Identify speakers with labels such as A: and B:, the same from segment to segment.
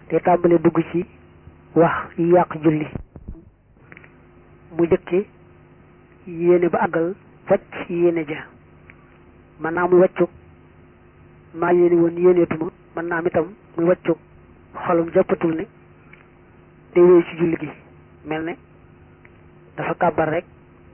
A: te tàmbale dugg ci wax yi yàq julli mu jëkke yéene ba àggal wàcc yéene ja mën naa muy wàccug maa yéene woon yéeneetuma mën naa am itam muy wàccug xolum jàppatul ne day wéy ci julli gi mel ne dafa kàbbar rek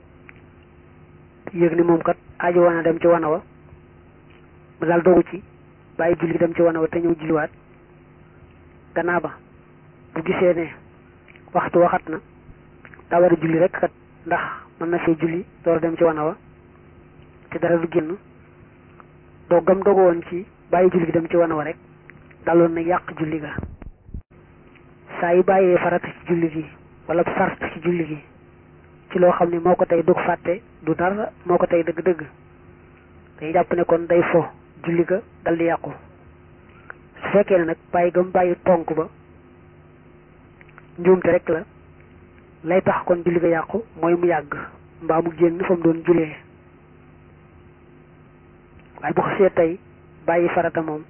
A: yëg ni moom kat aajo woon a dem ci wana wa mu daal dogu ci bàyyi julli gi dem ci wana wa te ñëw julliwaat gannaaw ba bu gisee ne waxtu waxat na daa war a julli rek kat ndax mën na fee julli door dem ci wana wa te dara du génn doggam dogu woon ci bàyyi julli gi dem ci wana wa rek daloon na yàq julli ga saa yu bàyyee farata ci julli gi wala sart ci julli gi ci loo xam ne moo ko tey dug fàtte du dara moo ko tey dëgg-dëgg day jàpp ne kon day fo julli ga dal di yàqu su fekkee ne nag bàyyi gam bàyyi tonk ba njuumte rek la lay tax kon julli ga yàqu mooy mu yàgg mbaa mu génn fa mu doon jullee waaye bu xasee tey bàyyi farata moom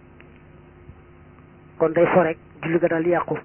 A: kon day fo rek julli ga dal di yàqu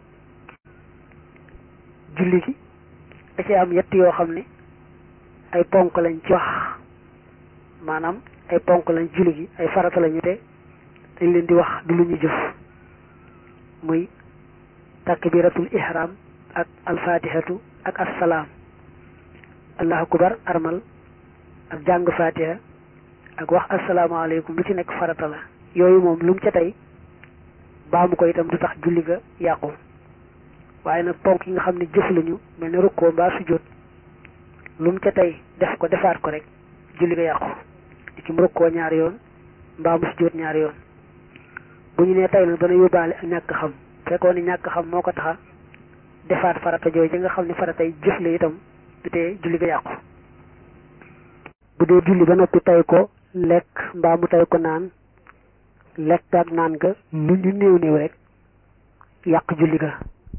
A: julli gi da ci am yett yoo xam ne ay ponk lañ ci wax maanaam ay ponk lañ julli gi ay farata lañu te dañ leen di wax du lu ñu jëf muy takbiratul ihram ak alfatihatu ak assalaam allahu akbar armal ak jàng fatiha ak wax asalaamaaleykum lu ci nekk farata la yooyu moom lu mu ca tey baamu ko itam du tax julli ga yàqu waaye nag ponk yi nga xam ne jëf lañu mel ne rukkoo mbaa sujjóot lu mu ca tey def ko defaat ko rek julli ga yàqu di ci mu rukkoo ñaari yoon mbaa mu sujjóot ñaari yoon bu ñu nee tey nag dana yóbbaale ak ñàkk xam fekkoon ni ñàkk xam moo ko taxa defaat farata jooju nga xam ne faratay jëf la itam du tee julli ga yàqu bu dee julli ba noppi tey ko lekk mbaa mu tey ko naan lekk ak naan ga lu ñu néew néew rek yàq julli ga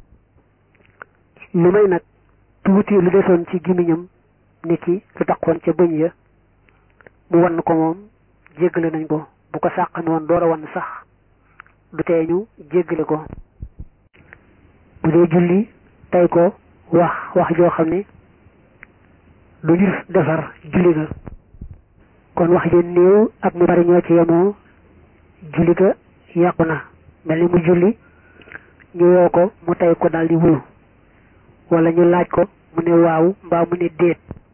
A: lu may nag tuuti lu desoon ci gimiñam ni ki lu taxoon ca bëñ ya mu wann ko moom jéggale nañ ko bu ko sàqan woon door a wann sax du tee ñu jéggale ko bu dee julli tey ko wax wax joo xam ne lu ñu defar julli ga kon wax ji néew ak mu bari ñoo ci yemoo julli ga yàqu na mel ni mu julli ñu woo ko mu tey ko daldi wuyu wala ñu laaj ko mu ne waaw mbaa mu ne déet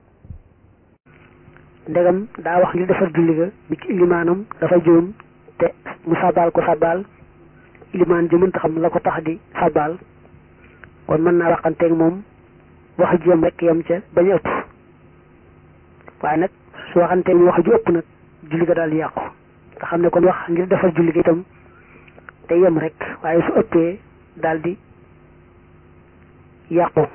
A: ndegam daa wax li defar julli ga bi ci ilimaanam dafa juum te mu sabaal ko sabaal ilimaan ji mënta xam la ko tax di sabaal kon mën naa waxanteeg moom wax ji yam rek yam ca bañ a ëpp waaye nag su waxanteeg wax ju ëpp nag julli ga daal di yàqu nga xam ne kon wax ngir defar julli ga itam te yem rek waaye su ëppee daal di yàqu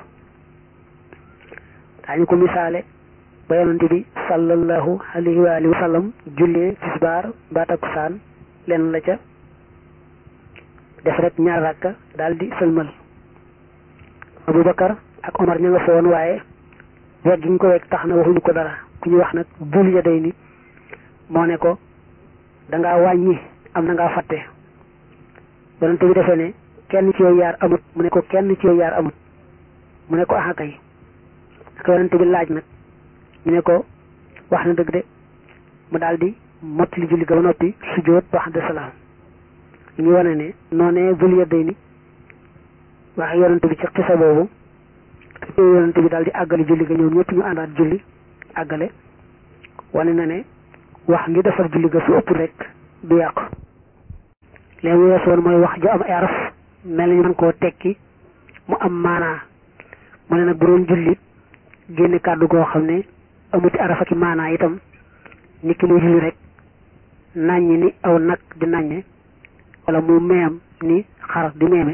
A: daañu ko misaale ba yonante bi sallallahu alayhi wa alihi wa sallam jullee tisbaar mbaa takkusaan leen la ca def rek ñaar rakka daal di sëlmal Abubakar ak Omar ña nga fa woon waaye weg gi ñu ko weg tax na waxuñu ko dara ku ñu wax nag bul ya day ni moo ne ko dangaa wàññi am na ngaa fàtte yonante bi defee ne kenn ci yow yaar amut mu ne ko kenn ci yow yaar amut mu ne ko axa kay naka yonante bi laaj nag ñu ne ko wax na dëgg de mu daal di mottali julli ga ba noppi sujjóot wax de salaam li ñu wane ne noonee bul yedday ni waxe yonante bi ci xisa boobu te yonante bi daal di àggale julli ga ñoom ñëpp ñu àndaat julli àggale wane na ne wax ngi defar julli ga su ëpp rek du yàqu léegi mu weesoon mooy wax ju am ay araf mel ni ñu mën koo tekki mu am maanaa mu ne nag bu doon julli génne kàddu goo xam ne amuti arafa ki maanaa itam nit ki muy julli rek nàññi ni aw nag di nàññe wala mu meem ni xar di meeme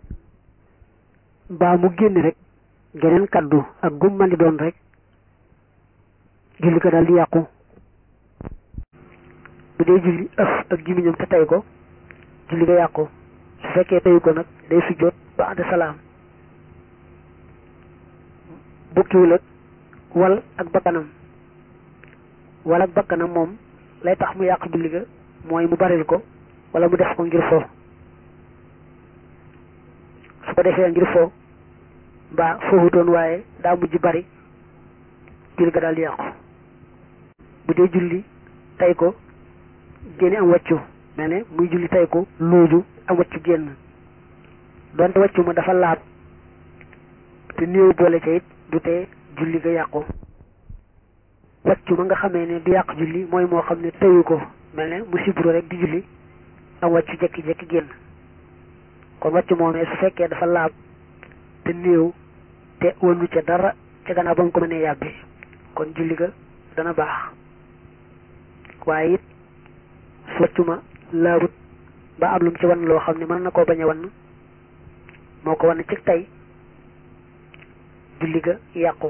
A: baa mu génne rek geneen kàddu ak gum man di doon rek julli ko daal di yàqu bu dee julli ëf ak gimiñam te tey ko julli ko yàqu su fekkee teyu ko nag day sujjóot ba ànd salaam bukkiwul ak wal ak bakkanam wal ak bakkanam moom lay tax mu yàq julli ga mooy mu baril ko wala mu def ko ngir fo ko defee ngir fo mbaa foofutoon waaye daa mujj bari julli ga daal di yàqu bu dee julli tay ko génne am wàccu mel ne muy julli tay ko looju am wàccu génn donte wàccu ma dafa laab te néew boole ca it du tee julli ga yàqu wàccu ma nga xamee ne du yàq julli mooy moo xam ne tayu ko mel ne mu sibru rek di julli am wàccu jekki-jekki génn kon wàccu moomee su fekkee dafa laab te néew te wënnu ca dara ca gannaaw ba mu ko mënee yàbbi kon julli ga dana baax waaye it su wàccu ma laabut ba am lu mu ci wan loo xam ne mën na koo bañ a wan moo ko wan ci tey julli ga yàqu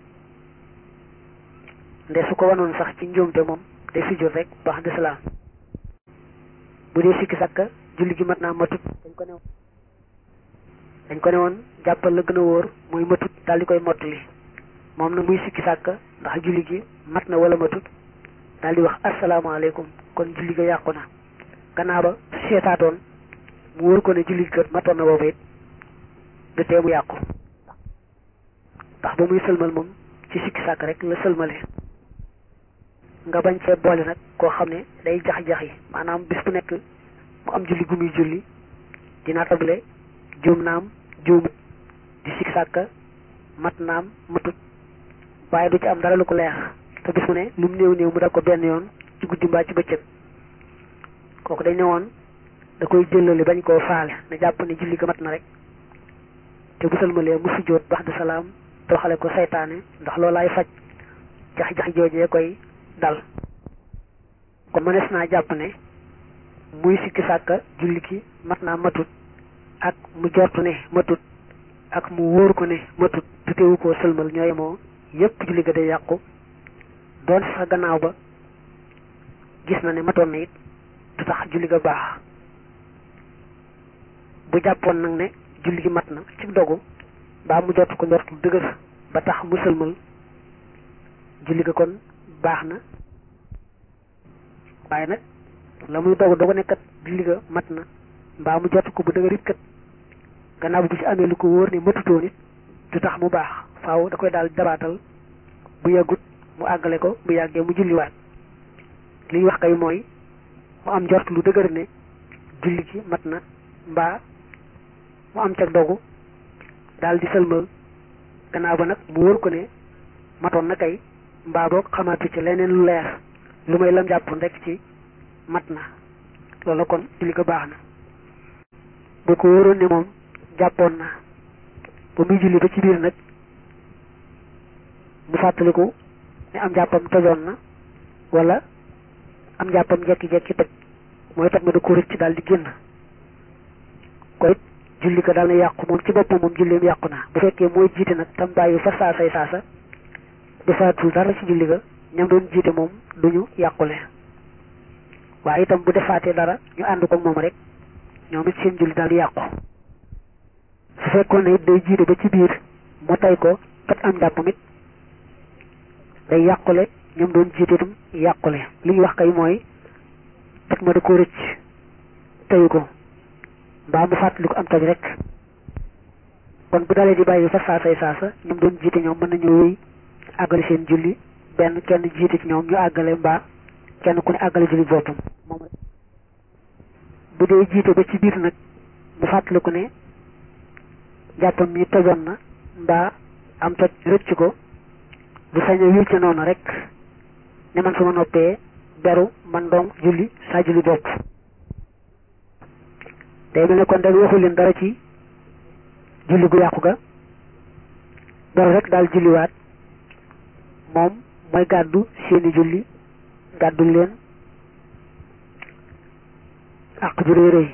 A: nde su ko wanoon sax ci njuumte moom day sujjóot rek baax de salaam bu dee sikki sakka julli gi mat naa matut dañ ko ne dañ ko ne woon jàppal la gën a wóor muy matut daal di koy mottali moom na muy sikki sàkka ndax julli gi mat na wala matut daal di wax asalaamaaleykum kon julli ga yàqu na gannaaw ba seetaatoon mu wóor ko ne julli gi matoon na boobu it du tee mu yàqu ndax ba muy sëlmal moom ci sikki sàkk rek la sëlmale nga bañ cee boole nag koo xam ne day jax-jax yi maanaam bis bu nekk mu am julli gu muy julli dina table juum naam juumut di sikki sàkk mat naam matut waaye du ci am dara lu ko leer te bis mu ne lu mu néew néew mu def ko benn yoon ci guddi mbaa ci bëccëg kooku dañ ne woon da koy jëlali bañ koo faale na jàpp ne julli ga mat na rek te bu sëlmalee mu sujjóot bax de salaam doxale ko saytaane ndax loolaay faj jax-jax joojee koy dal kon mënees naa jàpp ne muy sikki sàkka julli ki mat naa matut ak mu jortu ne matut ak mu wóor ko ne matut te teewu koo sëlmal ñooy moo yépp julli ga day yàqu doon sax gannaaw ba gis na ne matoon na it du tax julli ga baax bu jàppoon nag ne julli gi mat na ci dogu baa mu jot ko njortu dëgër ba tax mu sëlmal julli ga kon baax na waaye nag la muy dogu dogu nekkat julli ga mat na mbaa mu jot ko bu dëgër it kat gannaaw bu ci amee lu ko wóor ne matutoo nit du tax mu baax faaw da koy daal dabaatal bu yàggut mu àggale ko bu yàggee mu julliwaat li ñu wax kay mooy mu am njort lu dëgër ne julli gi mat na mbaa mu am ca dogu daal di sëlmal gannaaw ba nag mu wóor ko ne matoon na kay mbaa boog xamaatu ci leneen lu leer lu may lam jàppoon rek ci mat na loolu kon julli ko baax na bu ko wóoroon ne moom jàppoon na ba muy julli ba ci biir nag mu fàttaliku ne am jàppam tojoon na wala am jàppam jekki-jekki toj mooy toj ma da ko rëcc daal di génn koy julli ko daal na yàqu moom ci boppam moom julleem yàqu na bu fekkee mooy jiite nag tam bàyyi fa saasay saasa defaatul dara ci julli ga ñam doon jiite moom duñu yàqule waaye itam bu defaatee dara ñu ànd ko moom rek ñoom it seen julli daal di yàqu su fekkoon ne it day jiite ba ci biir mu tay ko toj am jàppam it day yàqule ñoom doon jiite itam yàqule li ñu wax kay mooy toj ma da ko rëcc tayu ko mbaa mu fàttali ko am toj rek kon bu dalee di bàyyi fa saasay saasa ñoom doon jiite ñoom mën nañu wéy àggale seen julli benn kenn jiite ci ñoom ñu àggale mbaa kenn ku ne àggale julli boppam moom bu dee jiite ba ci biir nag mu fàttali ko ne jàppam mi tojoon na mbaa am toj rëcc ko bu saña wir ca noonu rek ne man su ma noppee beru man doom julli saa julli bopp day mel ne kon dañ waxu leen dara ci julli gu yàqu ga beru rek daal julliwaat moom mooy gàddu seeni julli gàddul leen àq ju rëy rëy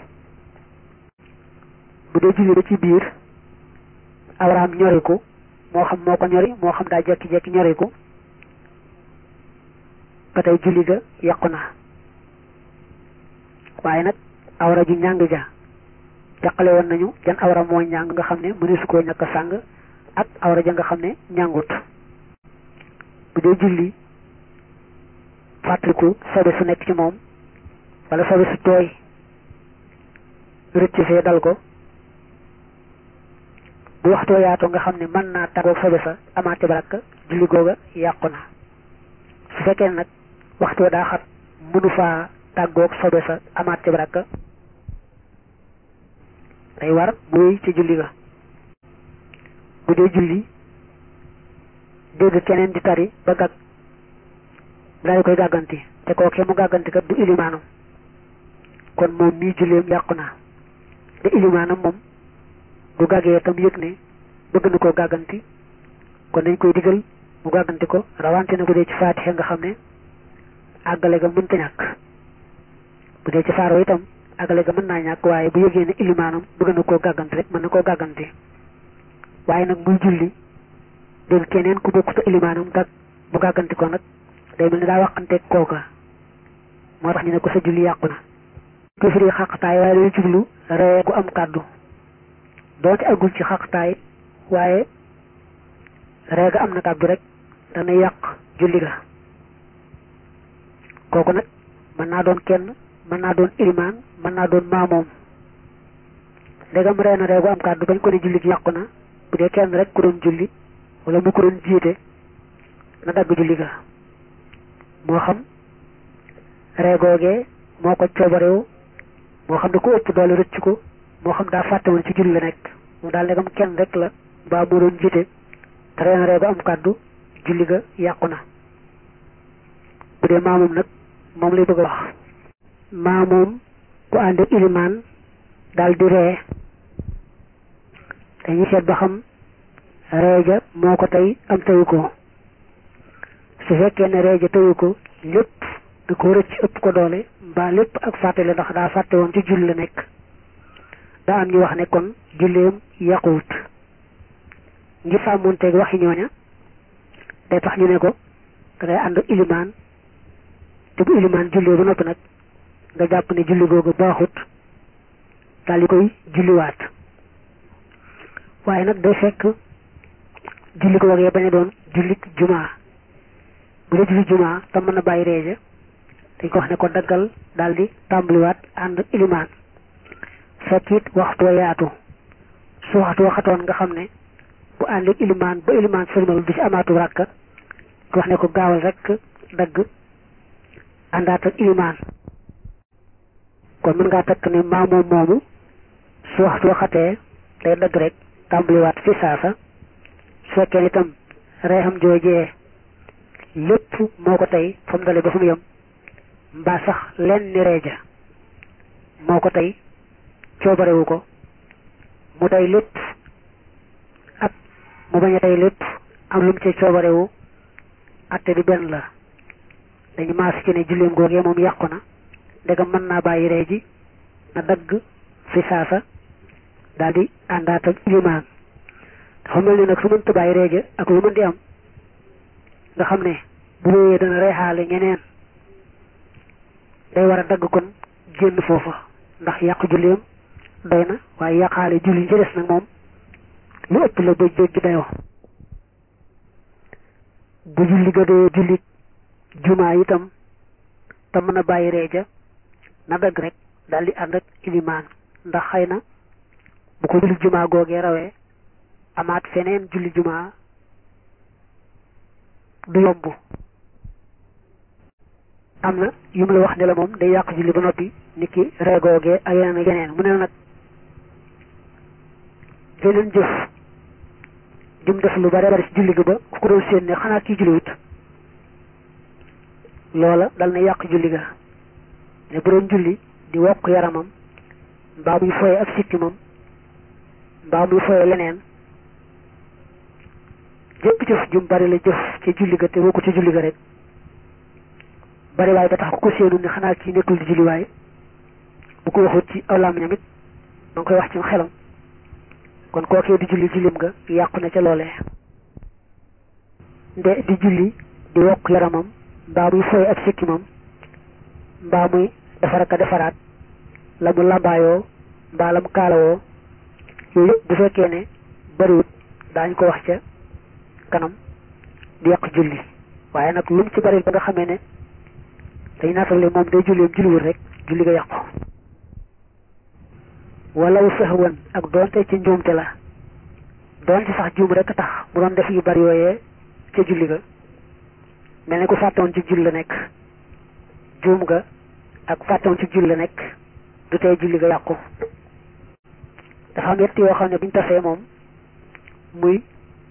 A: bu dee julli ba ci biir awraam ñoriku moo xam moo ko ñori moo xam daa jekki-jekki ñoriku ba tey julli ga yàqu na waaye nag awra ju njàng ja jàqale woon nañu jan awra moo njàng nga xam ne mëneesu koo ñàkk sàng ak awra ja nga xam ne njàngut bu dee julli fàttaliku sobe su nekk ci moom wala sobe su tooy rëcc fee dal ko bu waxtoo yaatoo nga xam ne mën naa tàggoog sobe sa amaat ca baraka julli googa yàqu na su fekkee nag waxtoo daa xat mënu faa tàggoog sobe sa amaat ca baraka day war muy ci julli ga bu dee julli dégg keneen di tari ba gàgg daal koy gàgganti te kookee mu gàgganti kat du ilimaanam kon moom mii julleem yàqu na te ilimaanam moom bu gàggee tam yëg ne bëgg na koo gàgganti kon dañ koy digal mu gàgganti ko rawante na bu dee ci faatixe nga xam ne àggale ga mënta ñàkk bu dee ci faaro itam àggale ga mën naa ñàkk waaye bu yëgee ne ilimaanam bëgg na koo gàgganti rek mën na koo gàgganti waaye nag muy julli dégg keneen ku bokk sa ilimaanam gàgg bu gàgganti ko nag day mel ni daa waxanteeg kooka moo tax ñu ne ko sa julli yàqu na ku firi xaqtaay waaye day jublu ree gu am kàddu doonte agul ci xaqtaay waaye ree ga am na kàddu rek dana yàq julli ga kooku nag mën naa doon kenn mën naa doon ilimaan mën naa doon maamoom ndegam ree na ree gu am kàddu bañ ko ne julli gi yàqu na bu dee kenn rek ku doon julli wala mu ko doon jiite na dagg julli ga moo xam ree googee moo ko coobarewu moo xam ne ku ëpp doole rëcc ko moo xam daa fàtte woon ci julli la nekk mu daal ndegam kenn rek la mbaa moo doon jiite te ree na ree gu am kàddu julli ga yàqu na bu dee maamoom nag moom lay bëgg a wax maamoom ku ànd ilimaan daal di ree dañuy seet ba xam reeja moo ko tey am teyu ko su fekkee ne reeja teyu ko lépp da ko rëcc ëpp ko doole mbaa lépp ak fàttale ndax daa fàtte woon ci julli la nekk daa am ñu wax ne kon julleem yàquwut ngir sàmmonteeg waxi ñooña day tax ñu ne ko da ngay ànd ilimaan te bu ilimaan jullee ba noppi nag nga jàpp ne julli googu baaxut daal di koy julliwaat waaye nag day fekk julli ko wagee bañ a doon julli jumaa bu dee julli jumaa te mën na bàyyi reeja dañ ko wax ne ko daggal daal di tàmbaliwaat ànd ilimaan fekk it waxtu wa yaatu su waxtu waxatoon nga xam ne bu ànd ilimaan ba ilimaan sëlmal du ci amaatu ràkka ko wax ne ko gaawal rek dagg àndaat ak ilimaan kon mën ngaa takk ne maamoom moomu su waxtu waxatee day dagg rek tàmbaliwaat fi saasa su fekkee itam reexam joojee lépp moo ko tey fa mu dale ba fu mu yem mbaa sax lenn ni reeja moo ko tey coobarewu ko mu tey lépp ak mu bañ a tey lépp am lu mu ci coobarewu atte bi benn la dañu maas ci ne julleem googee moom yàqu na ndegam mën naa bàyyi ree ji na dagg fi saasa daal di àndaat ak ilimaan dafa mel ni nag su mënta bàyyi reeja ak lu mën di am nga xam ne bu wéyee dana reexaale ñeneen day war a dagg kon génn foofa ndax yàq julleem doy na waaye yàqaale julli ci des nag moom lu ëpp la ba jéggi dayoo bu julli ga dee julli jumaa itam te mën a bàyyi reeja na dagg rek daal di ànd ak ilimaan ndax xëy na bu ko julli jumaa googee rawee amaat feneen julli jumaa du yomb am na yu mu la wax ne la moom day yàq julli ba noppi nit ki reegoogee ak yeneen ak yeneen mu ne nag jeneen jëf jum def lu bare bari ci julli gi ba ku ko doon séen ne xanaa kii julliwut loola dal na yàq julli ga ne bu doon julli di wokk yaramam mbaa muy foye ak sikkimam mbaa muy foye leneen jëpp jëf jum bari la jëf ci julli ga te woo ko ci julli ga rek bari waaye ba tax ku ko séenu ne xanaa kii nekkul di julli waaye bu ko waxut ci aw làmmiñam it ma ngi koy wax ci xelam kon kookee di julli jullim nga yàqu na ca loolee nde di julli di wokk yaramam mbaa muy foy ak sikkimam mbaa muy defar ak a defaraat la mu làmbaayoo mbaa la mu kaalawoo yooyu yëpp bu fekkee ne bariwut daañ ko wax ca kanam di yàq julli waaye nag lu mu ci bari ba nga xamee ne dañ naatale moom day julleem julliwul rek julli nga yàqu walaw sahwan ak doonte ci njuumte la doon ci sax juum rek tax mu doon def yu bari yooyee ca julli ga mel ni ku fàttewoon ci julli la nekk juum ga ak fàttewoon ci julli la nekk du tey julli ga yàqu dafa am yett yoo xam ne buñ tasee moom muy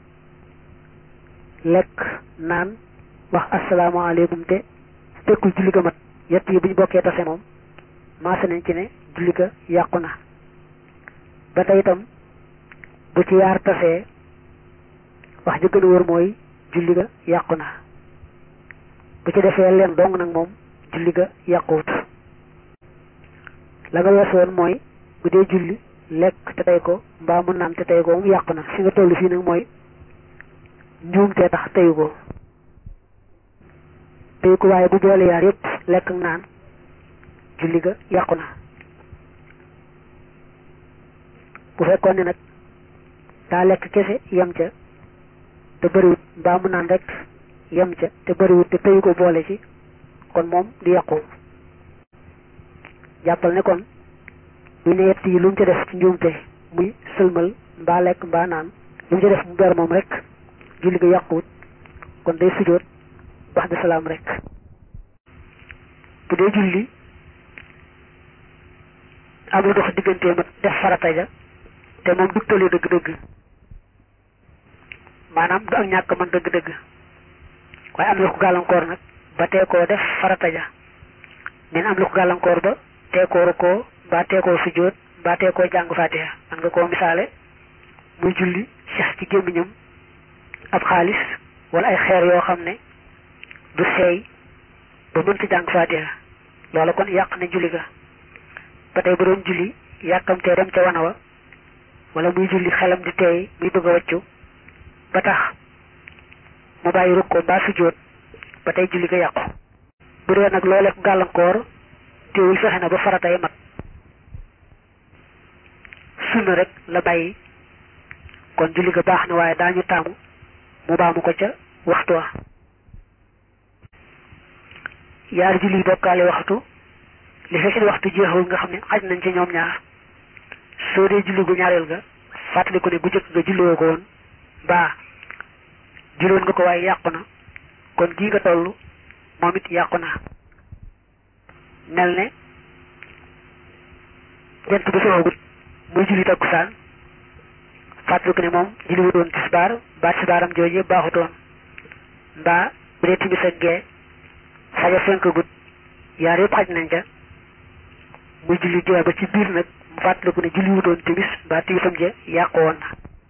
A: lekk naan wax asalaamaaleykum te fekkul julli ga mat yett yi buñ bokkee tase moom maase nañ ci ne julli ga yàqu na ba tey itam bu ci yaar tasee wax ji gën a wóor mooy julli ga yàqu na bu ci defee leen dong nag moom julli ga yàquwut la nga wees woon mooy bu dee julli lekk te tey ko mbaa mu naan te tey ko moom yàqu na fi nga toll fii nag mooy njuumtee tax teyu ko teyu ko waaye bu boole yaar yépp lekk ak naan julli ga yàqu na bu fekkoon ne nag daa lekk kese yem ca te bëriwut mbaa mu naan rek yem ca te bëriwut te teyu ko boole ci kon moom du yàqu jàppal ne kon bu ne yett yi lu mu ca def ci njuumte muy sëlmal mbaa lekk mbaa naan lu mu ca def mu ber moom rek julli ga yàquwut kon day sujjóot wax de salaam rek bu dee julli am lu dox diggantee ma def farata ja te moom du tëlee dëgg-dëgg maanaam du ak ñàkk man dëgg-dëgg waaye am na ko gàllankoor nag ba tee koo def farata ja men am na ko gàllankoor ba teekooru ko ba teekoo sujjóot ba teekoo jàng faatiha man nga koo misaale muy julli sax ci gémmiñam ab xaalis wala ay xeer yoo xam ne du seey ba mënta jàng faatiha loola kon yàq na julli ga ba tey bu doon julli yàkkamtee dem ca wana wa wala muy julli xelam di teey muy bëgg a waccu ba tax mu bàyyi rukkoo mbaa sujjóot ba tey julli ga yàqu bu dee nag loolee ko gàllankoor teewul fexe na ba faratay mat sunna rek la bàyyi kon julli ga baax na waaye daañu taamu mu baamu ko ca waxtu wa yaari julli bokkaale waxtu li fekk waxtu jeexul nga xam ne xaj nañ ci ñoom ñaar soo dee julli gu ñaareel ga fàttali ko ne gu jëkk nga julliwoo ko woon baa julliwoon nga ko waaye yàqu na kon gii nga toll moom it yàqu na mel ne jant bu soxagut muy julli takkusaan fàttali ko ne moom julli wu doon tisbaar ba tisbaaram jooje baaxutoon mbaa bu dee timis ak gee faja fenk gut yaar yëpp xaj nañ ca muy julli gee ba ci biir nag mu fàttali ko ne julli wu doon timis mbaa timisam je yàqu woon na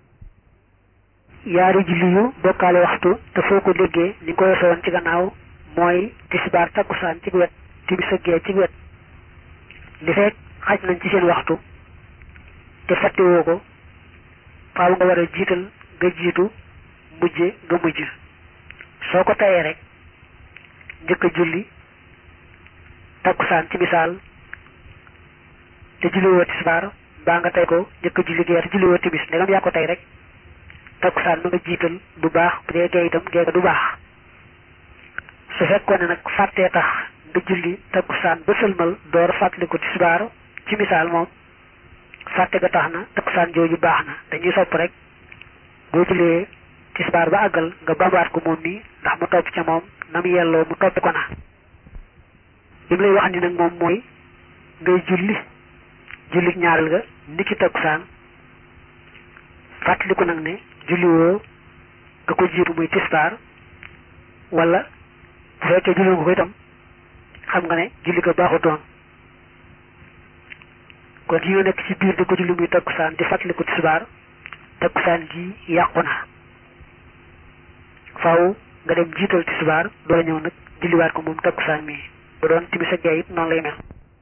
A: yaari julli yu bokkaale waxtu te foo ko déggee ni ko weesoo woon ci gannaaw mooy tisbaar takkusaan ci wet timis ak gee ci wet li fekk xaj nañ ci seen waxtu te fàttewoo ko faaw nga war a jiital nga jiitu mujje nga mujj soo ko tayee rek njëkk a julli takkusaan ci misaal te julliwoo tisbaar mbaa nga tey ko njëkk a julli gee te julliwoo timis ndegam yaa ko tey rek takkusaan ma nga jiital du baax bu dee gee itam gee du baax su fekkoon ne nag fàttee tax nga julli takkusaan ba sëlmal door fàttaliku tisbaar ci misaal moom fàtte ga tax na takkusaan jooju baax na dañuy sopp rek boo jullee tisbaar ba àggal nga bambaat ko moom nii ndax mu topp ca moom na mu yelloo mu topp ko na li mu lay wax ni nag moom mooy ngay julli julli ñaareel ga niki takkusaan fàttaliku nag ne julli woo nga ko jiitu muy tisbaar wala bu fekkee julli nga ko itam xam nga ne julli ga baaxutoon kon yi nga nekk ci biir di ko julli muy takkusaan di fàttaliku tisbaar takkusaan ji yàqu na faaw nga dem jiital tisbaar doo ñëw nag julliwaat ko moom takkusaan mi bu doon timis ak gee it noonu lay mel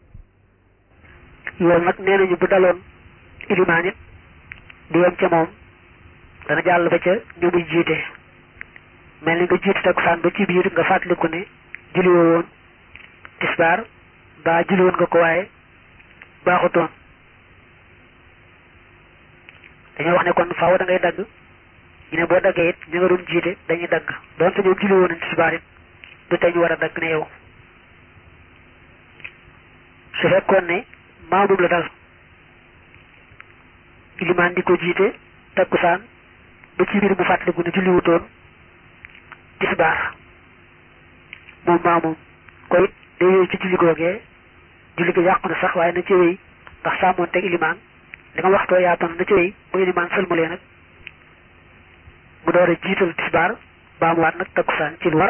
A: loolu nag nee nañu bu daloon ilimaan it di yem ca moom dana jàll ba ca ñu muy jiite mel ni nga jiite takkusaan ba ci biir nga fàttaliku ne julliwoo woon tisbaar ba julliwoon nga ko waaye baaxutoon dañoo wax ne kon faaw da ngay dagg ñu ne boo daggee it ñu nga doon jiite dañuy dagg doonte ñoom julliwoo nañ tisbaar it du tey ñu war a dagg ne yow su fekkoon ne maamum la dal ilimaan di ko jiite takkusaan ba ci biir mu fàttaliku ne julli wutoon tisbaar moom maa moom ko it day wéy ci julli googee julli gi yàqu na sax waaye na ci wéy ndax sàmmoon teg ilimaan li nga waxtoo yaatoon na ci wéy bu ilimaan sëlmalee nag mu door a jiital tisbaar baa mu waat nag takkusaan ci lu war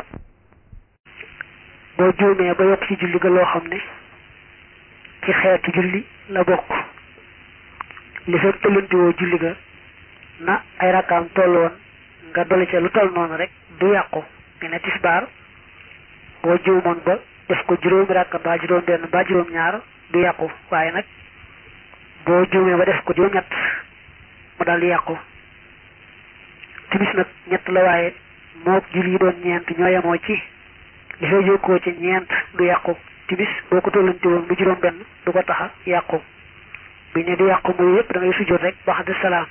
A: boo juumee ba yokk ci julli ga loo xam ne ci xeetu julli la bokk li fekk tëllantiwoo julli ga na ay rakkaam toll woon nga dolli ca lu toll noonu rek du yàqu nga ne tisbaar boo juumoon ba def ko juróomi rakka mbaa juróom benn mbaa juróom ñaar du yàqu waaye nag boo juumee ba def ko juróom ñett mu daal di yàqu timis nag ñett la waaye moo julli yi doon ñeent ñoo yemoo ci li fay jokkoo ci ñeent du yàqu timis boo ko tollanti woon bu juróom benn du ko taxa yàqu bi ne du yàqu muy yépp da ngay sujjóot rek ba xam salaam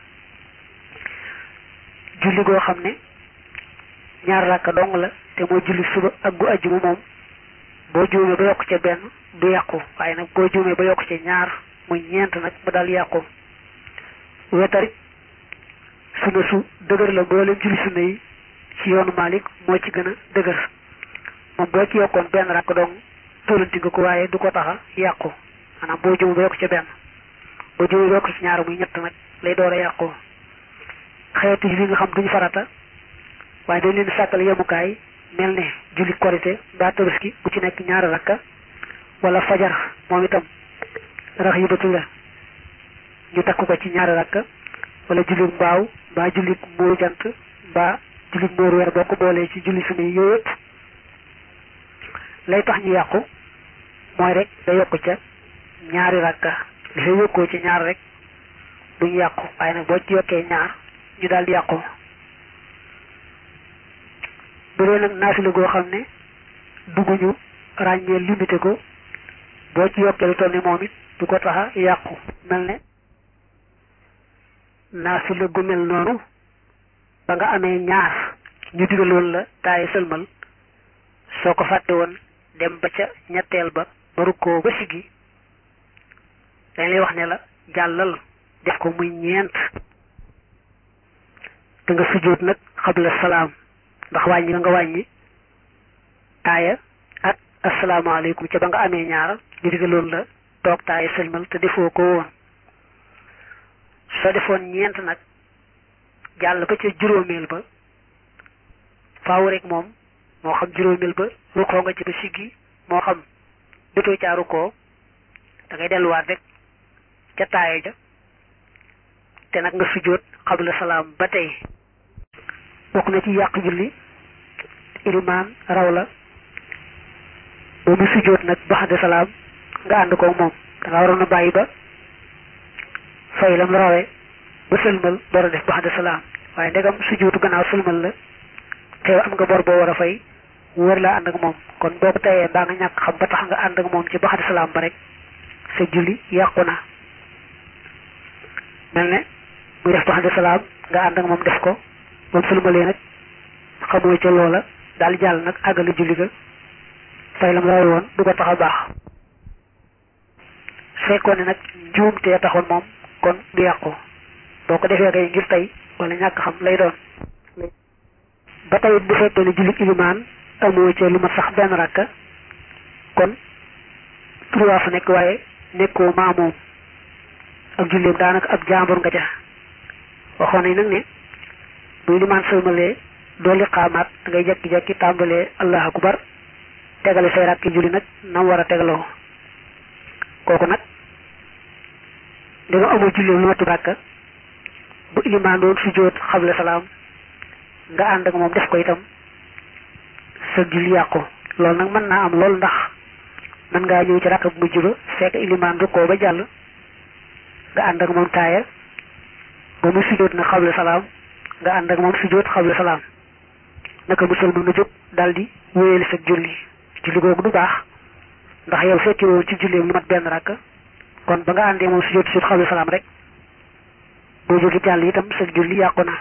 A: julli goo xam ne ñaar rakka dong la te moo julli suba ak gu ajjuma moom boo juumee ba yokk ca benn du yàqu waaye nag boo juumee ba yokk ca ñaar muy ñeent nag mu daal yàqu wetarit sunna su dëgër la mboolem julli sunna yi ci yoonu Malik moo ci gën a dëgër moom boo ci yokkoon benn rakk dong tollanti nga ko waaye du ko taxa yàqu maanaam boo juumee ba yokk ca benn boo juumee ba yokk ci ñaar muy ñett nag lay door a yàqu xeetu julli nga xam duñu farata waaye dañ leen sàkkal yemukaay mel ne julli korite mbaa tabaski bu ci nekk ñaari rakka wala fajar moom itam rax yu datu la ñu takk ko ci ñaari rakka wala julli mbaaw mbaa julli muuru jant mbaa julli muuru weer boo ko boolee ci julli sunna yi yooyu yëpp lay tax ñu yàqu mooy rek da yokk ca ñaari rakka li fay yokkoo ci ñaar rek duñu yàqu waaye nag boo ci yokkee ñaar ñu daal di yàqu bu dee nag naafila goo xam ne dugguñu ràññee limité ko boo ci yokkee lu toll ni moom it du ko taxa yàqu mel ne naafila gu mel noonu ba nga amee ñaar ñu digaloon la taaye sëlmal soo ko fàtte woon dem ba ca ñetteel ba ba rukkoo ba siggi dañ lay wax ne la jàllal def ko muy ñeent te nga sujjóot nag xabla salaam ndax wàññi nga nga wàññi taaya ak asalaamaaleykum ca ba nga amee ñaar ñu digaloon la toog taaya sëlmal te defoo ko woon soo defoon ñeent nag jàll ba ca juróomeel ba faaw rek moom moo xam juróomeel ba rukkoo nga ci ba siggi moo xam dotoo caa rukkoo da ngay delluwaat rek ca taaya ja te nag nga sujjóot xabla salaam ba tey bokk na ci yàq julli ilimaan raw la ba mu sujjóot nag baxde salaam nga ànd ko moom da nga waroon a bàyyi ba fay lam rawee ba sëlmal door a def baxde salaam waaye ndegam sujjóotu gannaaw sëlmal la teew am nga bor boo war a fay wër laa ànd ak moom kon boo ko tayee mbaa nga ñàkk xam ba tax nga ànd ak moom ci baxde salaam ba rek sa julli yàqu na mel ne muy def baxde salaam nga ànd ak moom def ko moom sëlmalee nag xamoo ca loola daal jàll nag àggale julli ga fay lam rawe woon du ko tax a baax su fekkoon ne nag njuumtee taxoon moom kon du yàqu boo ko defee kay ngir tey wala ñàkk xam lay doon ba tey bu fekkee ne julli ilimaan amoo ca lu ma sax benn rakka kon trois fa nekk waaye nekkoo maamoom ak julleem daanaka ab jaambur nga ca waxoon nañ nag ne buy limaan sëlmalee doo liqaamaat da ngay jekki-jekki tàmbalee allahu akbar tegale say rakki julli nag nam war a tegaloo kooku nag di nga amul julleem lu matu rakka bu ilimaan doon sujjóot xabla salaam nga ànd ak moom def ko itam sa julli yàqu loolu nag mën naa am lool ndax mën ngaa ñëw ci rakk bu mujj ba fekk ilimaan rukkoo ba jàll nga ànd ak moom taaya ba mu sujjóot nag xabla salaam nga ànd ak moom sujjóot xabla salaam naka musal mën na jóg daal di wéyali sa julli julli googu du baax ndax yow fekki woon ci julleem lu mat benn rakk kon ba nga àndee moom sujjóot sujjóot xabla salaam rek boo jógi jàll itam sa julli yàqu na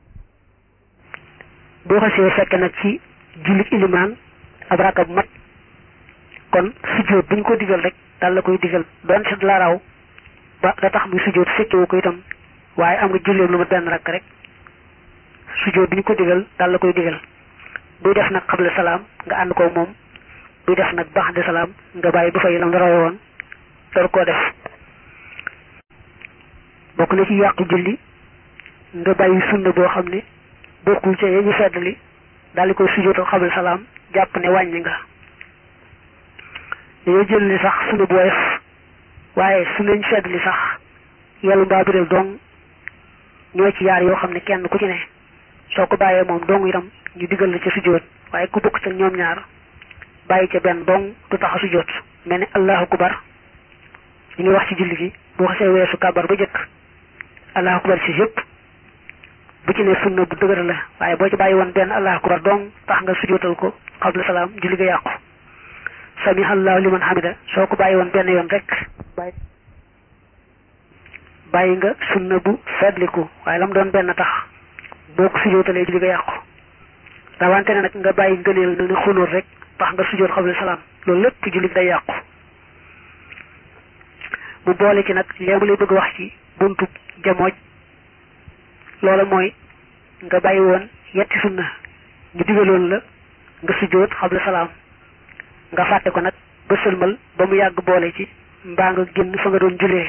A: boo xasee fekke nag ci julli ilimaan ab rakka bu mat kon sujjóot buñ ko digal rek daal la koy digal doon si la raw ba da tax muy sujjóot fekkewu ko itam waaye am nga julleem lu mat benn rakk rek sujjóot bi ñu ko digal daal la koy digal buy def nag xabla salaam nga ànd ko moom buy def nag baax de salaam nga bàyyi bu fay lam rawe woon door koo def bokk na ci yàqu julli nga bàyyi sunna boo xam ne bokkul ca yee ñu feddali daal di koy sujjóotal xabla salaam jàpp ne wàññi nga dañoo jël li sax sunna bu woyof waaye sunna ñu feddali sax yàlla mbaa biral dong ñoo ci yaar yoo xam ne kenn ku ci ne soo ko bàyyee moom dong itam ñu digal la ca sujjóot waaye ku bokk ca ñoom ñaar bàyyi ca benn dong du tax a sujjóot mel ni allahu akbar ñu ngi wax ci julli gi boo xasee weesu kabar ba jëkk allahu akbar ci yëpp bu ci ne sunna bu dëgër la waaye boo ci bàyyi woon benn allahu akbar dong tax nga sujjóotal ko xabla salaam julli ga yàqu sami allahu liman hamida soo ko bàyyi woon benn yoon rek bàyyi bàyyi nga sunna bu fedliku waaye lam doon benn tax boo ko sujjóotalee julli ga yàqu rawante ne nag nga bàyyi ngëneel na ne xunóor rek tax nga sujjóot xabla salaam loolu lépp julli day yàqu mu boole ci nag léemu lay bëgg wax ci buntu jamooj loola mooy nga bàyyi woon yetti sunna ñu digaloon la nga sujjóot xabla salaam nga fàtte ko nag ba sëlmal ba mu yàgg boole ci mbaa nga génn fa nga doon julee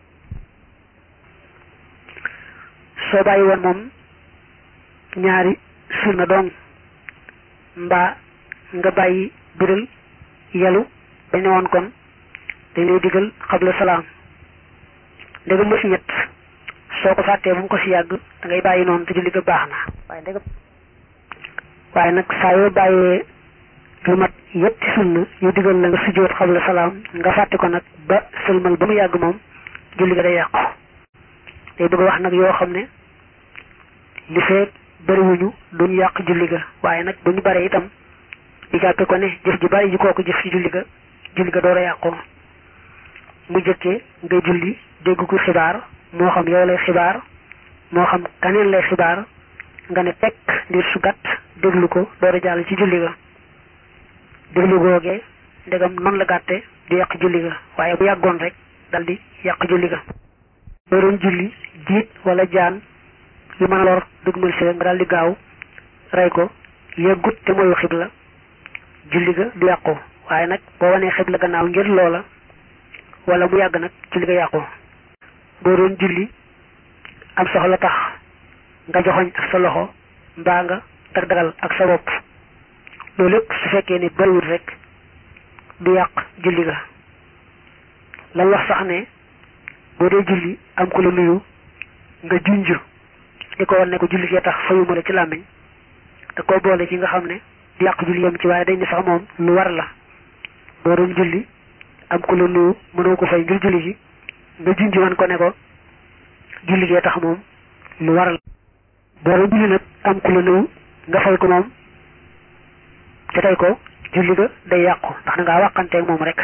A: soo bàyyi woon moom ñaari sunna dong mbaa nga bàyyi biral yalu dañ ne woon kon dañ lay digal xabla salaam ndegam ma si ñett soo ko fàttee bu mu ko si yàgg da ngay bàyyi noonu te julli ga baax na waaye ndegam waaye nag saa yoo bàyyee lu mat yetti sunna yu digal la nga sujjóot xabla salaam nga fàtte ko nag ba sëlmal ba mu yàgg moom julli ga day yàqu day bëgg wax nag yoo xam ne li fee bariwuñu duñ yàq julli ga waaye nag bu ñu bare itam di jàppe ko ne jëf ji bari ji kooku jëf ci julli ga julli ga door a yàqoo mu jëkkee ngay julli dégg ko xibaar moo xam yow lay xibaar moo xam kaneen lay xibaar nga ne tekk ngir su gàtt déglu ko door a jàll ci julli ga déglu googee ndegam noonu la gàtte di yàq julli ga waaye bu yàggoon rek dal di yàq julli ga boo doon julli jiit wala jaan yu mën a lor dugmal si nga daal di gaaw rey ko yëggut te mooyu xibla julli ga du yàqu waaye nag boo wanee xibla gannaaw ngir loola wala mu yàgg nag julli ga yàqu boo doon julli am soxla tax nga joxoñ ak sa loxo mbaa nga dag dagal ak sa bopp loolu lépp su fekkee ne bariwul rek du yàq julli ga lan wax sax ne boo dee julli am ku la nuyu nga junj di ko wan ne ko julli gee tax fayuma la ci làmmiñ da koo boole ci nga xam ne du yàq julli yam ci waaye dañ ne sax moom lu war la boo doon julli am ku la nuyu mënoo ko fay ngir julli gi nga junj wan ko ne ko julli gee tax moom lu war la boo doon julli nag am ku la nuyu nga fay ko moom te tey ko julli ga day yàqu ndax da ngaa wàqanteeg moom rek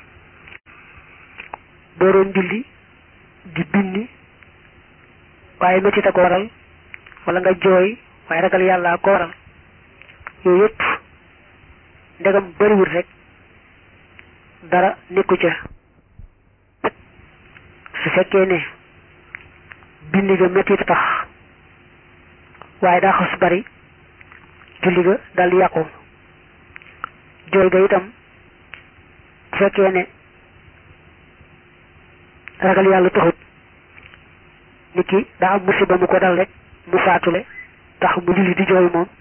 A: boo doon julli di binni waaye métti ko waral wala nga jooy waaye ragal yàlla ko waral yooyu yëpp ndegam bariwul rek dara nekku ca su fekkee ne bindi ga métti tax waaye daa xas bari julli ga dal di yàqu jooy ga itam bu fekkee ne ragal yàlla taxut nit ki daa am musiba mu ko dal rek mu faatule tax mu julli di jooy moom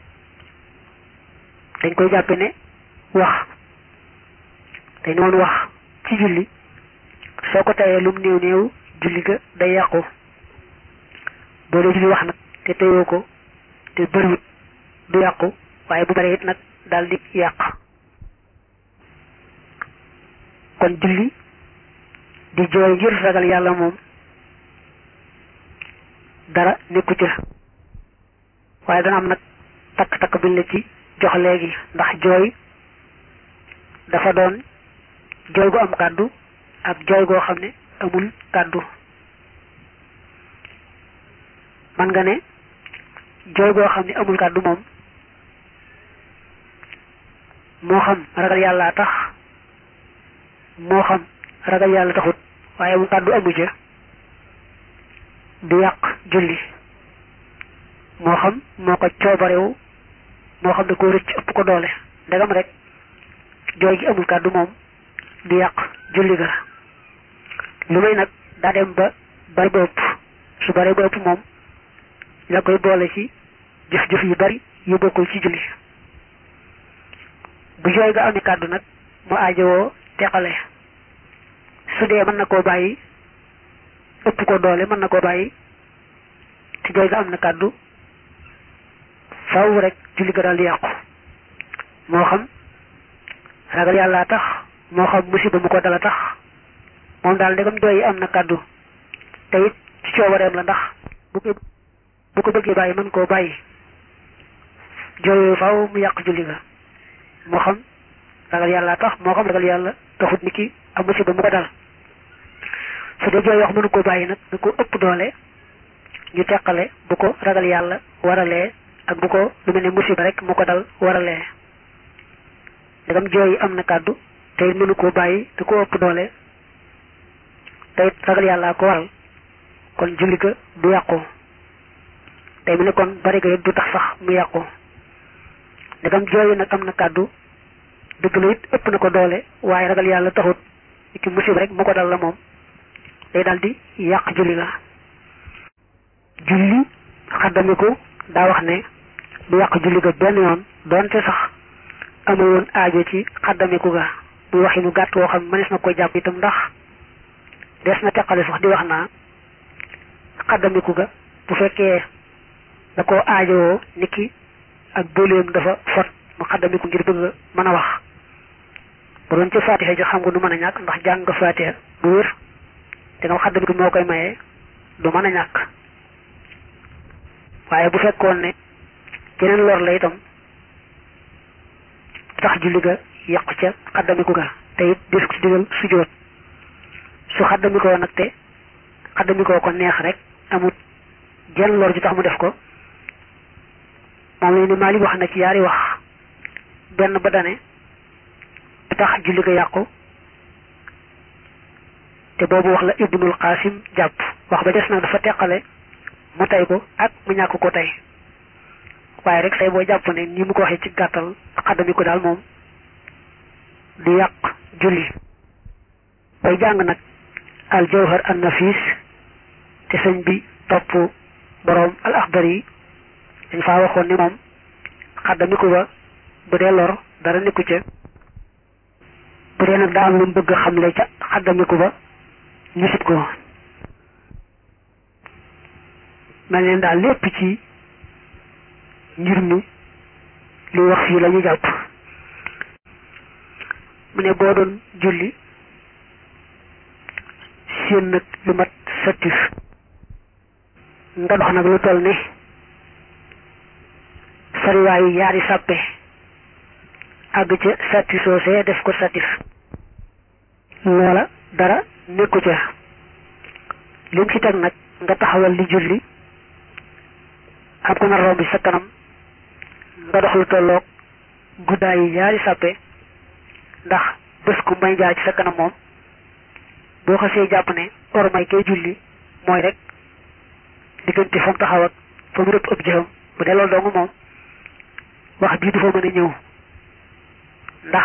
A: dañ koy jàppe ne wax dañ noonu wax ci julli soo ko tayee lum néew néew julli ga day yàqu boo dee julli wax nag te teyoo ko te bëriwut du yàqu waaye bu bare it nag daal di yàq kon julli di jooy ngir ragal yàlla moom dara nekku ca waaye dana am nag takk-takk biñ la ci jox léegi ndax jooy dafa doon jooy gu am kàddu ak jooy goo xam ne amul kàddu man nga ne jooy goo xam ne amul kàddu moom moo xam ragal yàlla tax moo xam ragal yàlla taxut waaye mu kàddu amu ca du yàq julli moo xam moo ko coobarewu moo xam da ko rëcc ëpp ko doole ndegam rek jooy gi amul kàddu moom du yàq julli ga lu may nag daa dem ba bari ba ëpp su bari ba ëpp moom la koy boole ci jëf-jëf yu bari yu bokkul ci julli bu jooy ga amee kàddu nag mu aajowoo teqale su dee mën na koo bàyyi ëpp ko doole mën na koo bàyyi te jooy ga am na kàddu faw rek julli ga daal di yàqu moo xam ragal yàlla tax moo xam musiba mu ko dala tax moom daal ndegam jooy yi am na kàddu te it ci coobareem la ndax bu ko bu ko bëggee bàyyi mën koo bàyyi jooy yooyu faw mu yàq julli ga moo xam ragal yàlla tax moo xam ragal yàlla taxut ni ki am musiba mu ko dal su dee jooy wax mënu ko bàyyi nag da ko ëpp doole ñu teqale bu ko ragal yàlla waralee ak bu ko lu mel ne musiba rek mu ko dal waralee ndegam jooy yi am na kàddu te it mënu koo bàyyi da ko ëpp doole te it ragal yàlla ko waral kon julli ga du yàqu tey mu ne kon bari ga it du tax sax mu yàqu ndegam jooy yi nag am na kàddu dëgg la it ëpp na ko doole waaye ragal yàlla taxut ki musiba rek mu ko dal la moom day dal di yàq julli la julli xaddamiku daa wax ne du yàq julli ga benn yoon doonte sax amul woon aajo ci xaddamiku ga muy waxi mu gàtt woo xam mënees na ko jàpp itam ndax des na teqale sax di wax naa xaddamiku ga bu fekkee da koo aajowoo niki ak bëleem dafa fot mu xaddamiku ngir bëgg mën a wax bu doon ci fatiha ji xam nga du mën a ñàkk ndax jàng nga fatiha bu wér te nga xaddamiku moo koy maye du mën a ñàkk waaye bu fekkoon ne keneen lor la itam tax julli ga yàqu ca xaddamiku ga te it des ko ci digal sujjóot su xaddamikoo nag te xaddamikoo ko neex rek amut jenn lor ju tax mu def ko moom la ni Maalik wax na ci yaari wax benn ba dane du tax julli ga yàqu te boobu wax la Ibnul Qaasim jàpp wax ba des nag dafa teqale mu tey ko ak mu ñàkk ko tey waaye rek say boo jàpp ne ni mu ko waxee ci gàttal xaddami ko daal moom du yàq julli bay jàng nag al jawhar an nafis te sëñ bi topp boroom al axdar yi dañ faa waxoon ni moom xaddami ko ba bu dee lor dara nekku ca bu dee nag daa am lu mu bëgg xamle ca xaddami ko ba ñu sib ko mel neen daal lépp ci ngir mi li wax fii la ñu jàpp mu ne boo doon julli seen nag lu mat sattif nga dox nag lu toll ne sariwaayu yaari sàppe àgg ca satti soosee def ko sattif loola dara nekku ca lim ci teg nag nga taxawal li julli am ko nar romb sa kanam nga dox lu tolloog guddaay yi ñaari sàppe ndax bés ku may jaar ci sa kanam moom boo xasee jàpp ne or may kay julli mooy rek diggante fa mu taxaw ak fa mu rëpp ëpp jëfam bu dee loolu dong moom wax bii du fa mën a ñëw ndax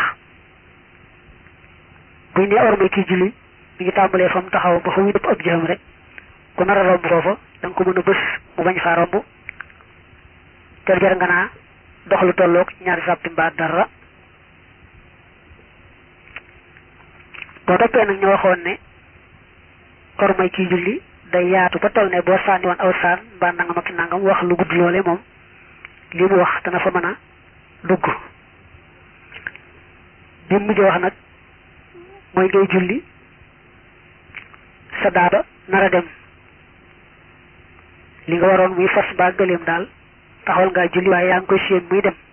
A: buñ ne or may kii julli mi ngi tàmbalee fa mu taxaw ba fa mu rëpp ëpp jëfam rek ku nar a romb foofa da nga ko mën a bés mu bañ faa romb jar jar nga naa dox lu tolloog ñaari sàppi mbaa dara boo toppee nag ñu waxoon ne or may kii julli day yaatu ba toll ne boo sànni woon aw saan mbaa nangam ak nangam wax lu gudd loole moom li mu wax dana fa mën a dugg bi mujj wax nag mooy ngay julli sa daaba nar a dem li nga waroon muy fas mbaa gëléem daal taxawal ngaa julli waaye yaa ngi koy séen muy dem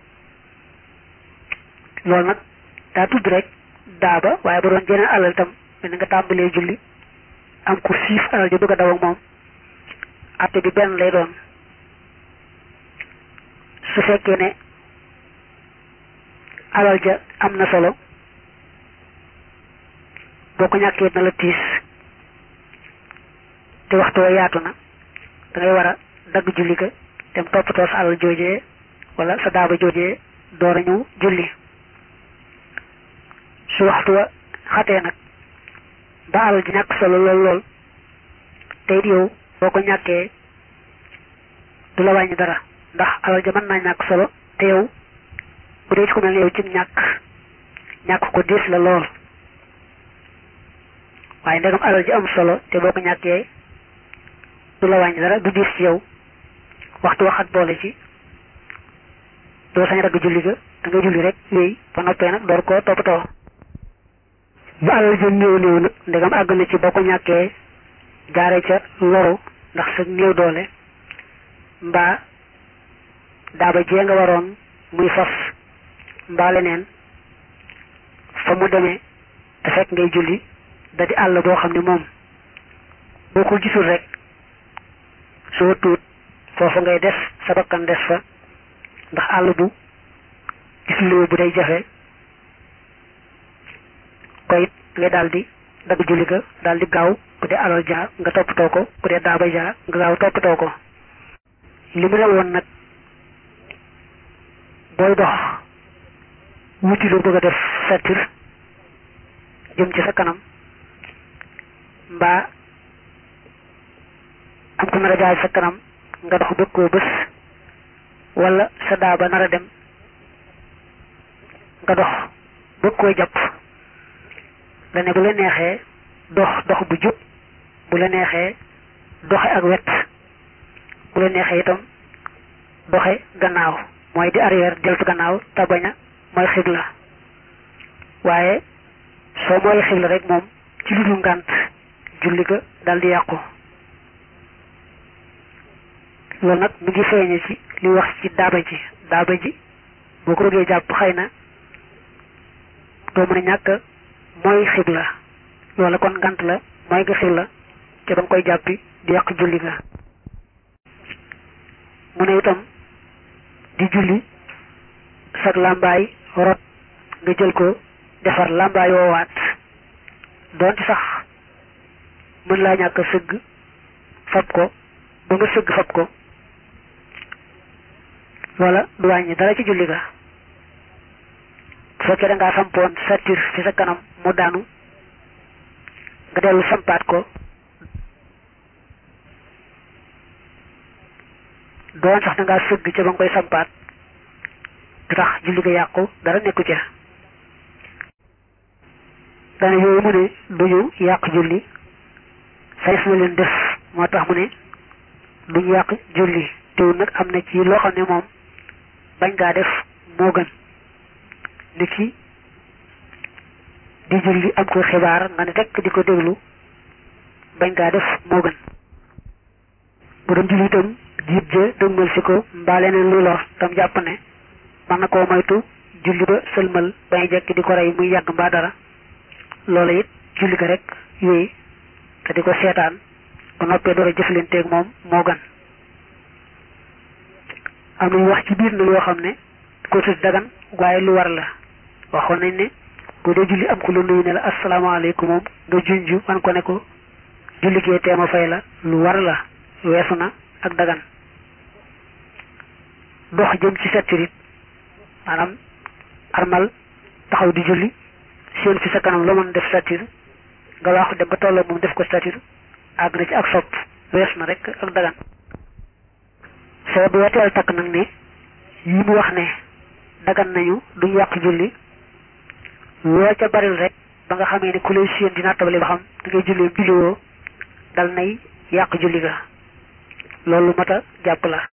A: loolu nag daa tudd rek daaba waaye ba doon jeneen alal itam mel ni nga tàmbalee julli am ku siif alal ja bëgg a daw ak moom atte bi benn lay doon su fekkee ne alal ja am na solo boo ko ñàkkee na la tiis te waxtu wa yaatu na da ngay war a dagg julli ga dem toppatoo sa alal joojee wala sa daaba joojee door a ñëw julli su waxtu wa xatee nag ba alal ji ñàkk solo lool lool te it yow boo ko ñàkkee du la wàññi dara ndax alal ja mën naa ñàkk solo te yow bu dee ci ko mel ne yow ci ñàkk ñàkk ko diis la lool waaye ndegam alal ji am solo te boo ko ñàkkee du la wàññi dara du diis ci yow waxtu waxat boole ci doo sañ ragg julli ga da nga julli rek yooyu ba noppee nag door koo toppatoo ba alal ja néew néew nag ndegam àgg na ci boo ko ñàkkee jaare ca loru ndax sa néew doole mbaa daaba jee nga waroon muy fas mbaa leneen fa mu demee te fekk ngay julli da di àll boo xam ne moom boo ko gisul rek soo tuut foofu ngay des sa bakkan des fa ndax àll bu gisuloo bu day jafe koy ngay daal di dagg julli ga daal di gaaw bu dee alal ja nga toppatoo ko bu dee daaba ja nga gaaw toppatoo ko li mu ne woon nag booy dox wuti lu bëgg a def sattir jëm ci sa kanam mbaa am ko nar a jaay sa kanam nga dox bëgg koo bés wala sa daaba nar a dem nga dox bëgg koo jàpp la ne bu la neexee dox dox bu jub bu la neexee doxe ak wet bu la neexee itam doxe gannaaw mooy di arrière deltu gannaaw te bañ a mooy xibla waaye soo mooy xibla rek moom ci lu dul ngànt julli ga dal di yàqu loolu nag mu ngi feeñe ci li wax ci daaba ji daaba ji boo ko bëggee jàpp xëy na doo mën a ñàkk mooy xibla loola kon ngant la mooy nga xibla te ba nga koy jàppi di yàq julli ga mu ne itam di julli sag làmbaay rot nga jël ko defar làmbaay woowaat doonte sax mën laa ñàkk sëgg fab ko ba nga sëgg fab ko loola du wàññi dara ci julli ga bu fekkee da ngaa sampoon sattir ci sa kanam mu daanu nga dellu sampaat ko doon sax da ngaa sëgg ca ba nga koy sampaat du tax julli ga yàqu dara nekku ca dana yooyu mu ne duñu yàq julli says na leen def moo tax mu ne duñu yàq julli teewul nag am na ci loo xam ne moom bañ ngaa def moo gën ni ki di julli am ko xibaar nga ne tekk di ko déglu bañ ngaa def moo gën bu doon julli itam jiit ja dëgmal si ko mbaa leneen luy lor tam jàpp ne mën na koo moytu julli ba sëlmal bañ jekk di ko rey muy yàgg mbaa dara loola it julli ga rek yooyu te di ko seetaan bu noppee door a jëflanteeg moom moo gën am nañu wax ci biir na yoo xam ne ko tudd dagan waaye lu war la waxoon nañ ne bu dee julli am ko lu nuyu ne la asalaamaaleykum moom nga junju wan ko ne ko julli gee teema fay la lu war la weesu na ak dagan dox jëm ci settirit maanaam armal taxaw di julli seen fi sa kanam la mën def sattir nga waaxu dem ba tolloo moom def ko sattir àgg na ci ak sopp weesu na rek ak dagan soo bu weteel takk nag ne yi mu wax ne dagan nañu duñ yàq julli loo ca baril rek ba nga xamee ne ku lay séen dina tabale ba xam da ngay jullee julliwoo dal nay yàq julli ga loolu mat a jàpp la